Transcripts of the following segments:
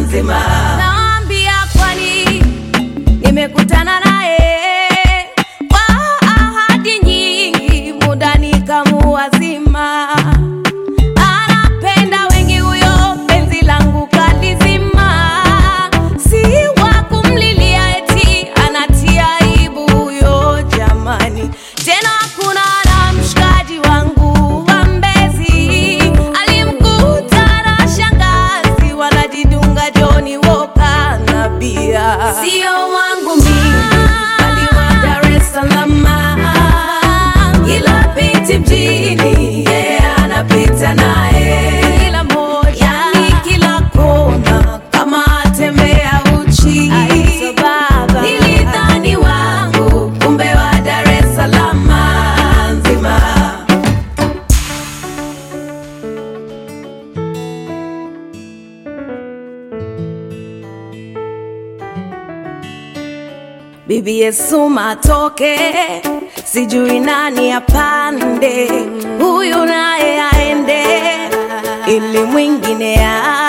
nzima. Naambia kwani nimekutana naye kwa ahadi nyingi, muda nikamuwazima. Anapenda wengi huyo, penzi langu kalizima. Si wa kumlilia eti anatia aibu huyo, jamani. Tena hakuna na mshikaji wangu wa Mbezi alimkuta na shangazi wanajidunga Johnny Walker na bia. Sio wangu mimi, bali wa Dar es Salaam. Kila piti mjini, yeah, anapita naye kila moja, yani kila kona, kama atembea uchi. Nilidhani wangu, kumbe wa Dar es Salaam nzima. Bibi Yesu matoke, sijui nani apande, huyu naye aende, ili mwingine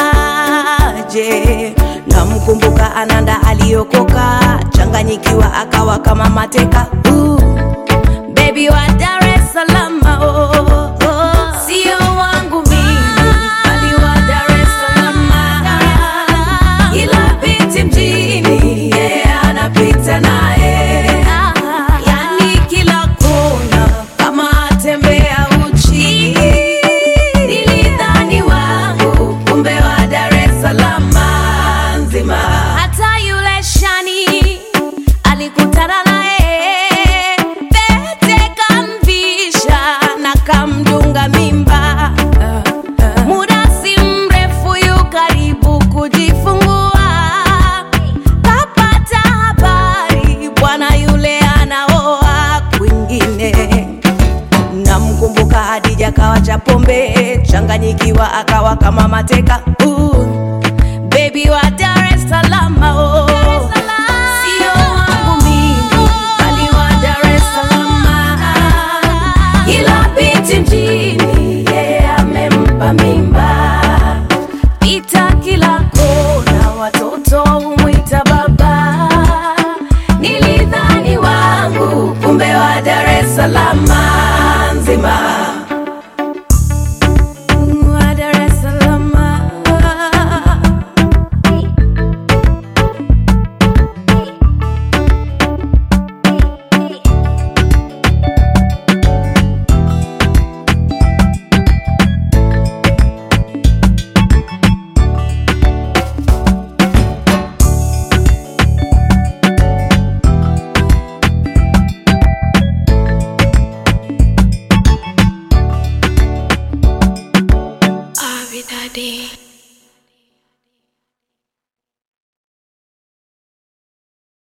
aje. Namkumbuka Ananda aliokoka, changanyikiwa akawa kama mateka. Uh, baby wa Dar es Salaam, oh, oh, oh. sio wangu mimi, bali wa Dar es Salaam. Kila binti mjini, yeah, anapita naye, yani kila kona kama atembea uchi. Nilidhani wangu, kumbe wa Dar es Salaam nzima. Hata yule shani alikutana naye, pete kamvisha na kamdunga mimba. Muda si mrefu yu karibu kujifungua, kapata habari bwana yule anaoa kwingine. Namkumbuka Hadija kawa cha pombe, changanyikiwa akawa kama mateka. Uh,